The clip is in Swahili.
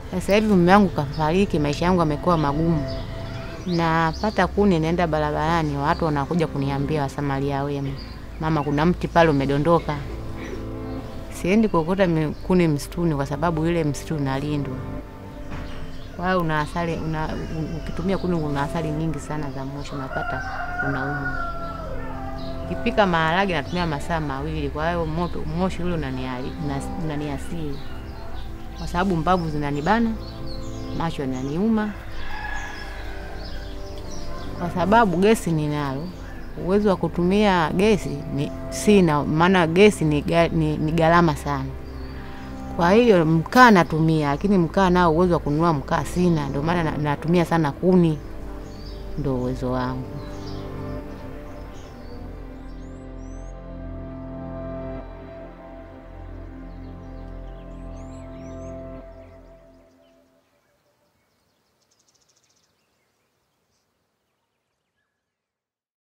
Sasa hivi mume wangu kafariki, maisha yangu yamekuwa magumu. Napata kuni, naenda barabarani, watu wanakuja kuniambia, wasamaria wema, mama, kuna mti pale umedondoka. Siendi kuokota mi- kuni msituni kwa sababu ile msitu unalindwa. Kwa hiyo una athari una, u- ukitumia kuni una athari nyingi sana za moshi, unapata unaumwa. Kipika maharage natumia masaa mawili, kwa hiyo moto moshi ule unaniari- unas- unaniasiri kwa sababu mbavu zinanibana, macho yananiuma, kwa sababu gesi ninalo, uwezo wa kutumia gesi ni sina, maana gesi ni, ga- ni, ni gharama sana. Kwa hiyo mkaa natumia, lakini mkaa nao uwezo wa kununua mkaa sina, ndio maana na- natumia sana kuni, ndio uwezo wangu.